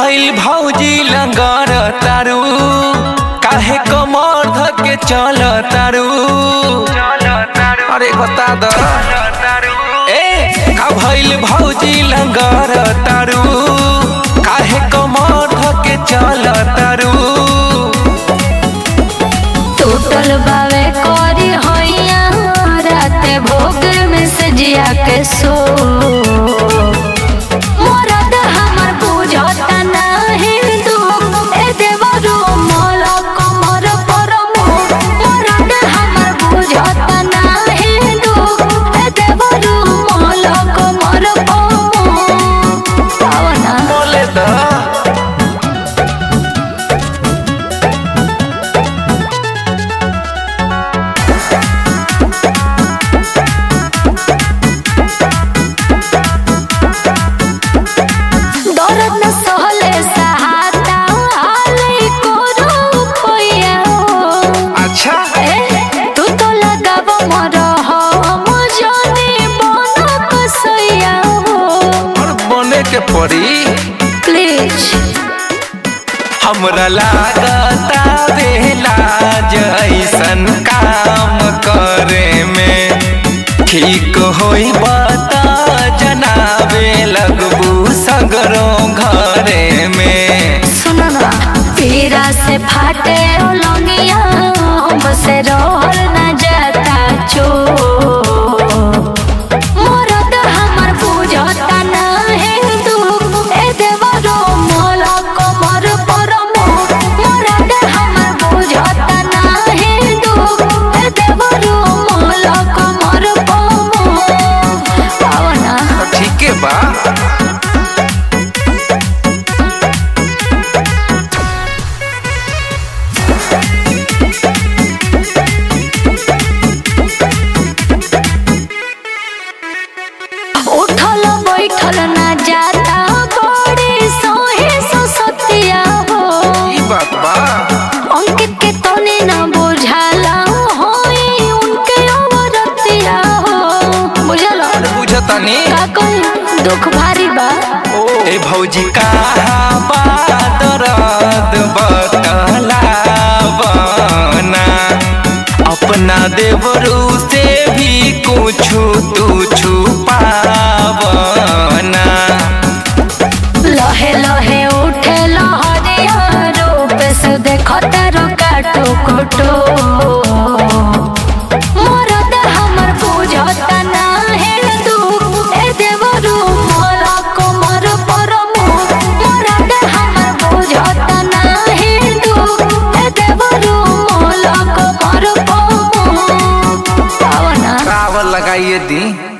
भइल भौजी लंगर तारू काहे कमर धके चल तारू अरे बता द ए का भइल भौजी लंगर तारू काहे कमर धके चल तारू टूटल बावे करी होइया राते भोग में सजिया के सो मरद हमर बुझता नाही दुख ए देवरो मोल कमर पर मोर मरद हमर बुझता नाही दुख ए देवरो मोल कमर पर मोर पावना बोले द दर्द न सहले सहाता हाले कोरो कोया अच्छा ए तू तो लगाव मर हम जाने बन कसैया और बने के पड़ी प्लीज हमरा लागता बेला जैसन काम करे में ठीक होई बता जनाबे लगबू सगरो घरे में सुनो ना पीरा से फाटे लंगिया हमसे रोल न जाता चो मरद हमर बुझता नाही दुख ए देवरो मोल कमर पर मोर मरद हमर बुझता नाही दुख ए देवरो मोल कमर पर मोर पावना तो ठीके बा उठल बैठल ना जाता बड़ी सोहे ससतिया हो ई बात बा अंकित के तने ना बुझाला होई उनके अवरतिया हो बुझल बुझतानी का कही दुख भारी बा ए भौजी कहाँ बा दर्द बतलावना अपना देवरू से भी कुछ तू छुपावना लहे लहे उठे लहरिया रूप से देखता रो काटो कोटो मरद हमर बुझता नाही दुख ए देवरू मोर कमर पर मोर मरद हमर बुझता नाही दुख ए देवरू मोर कमर पर मोर पावना रावल लगाइए दी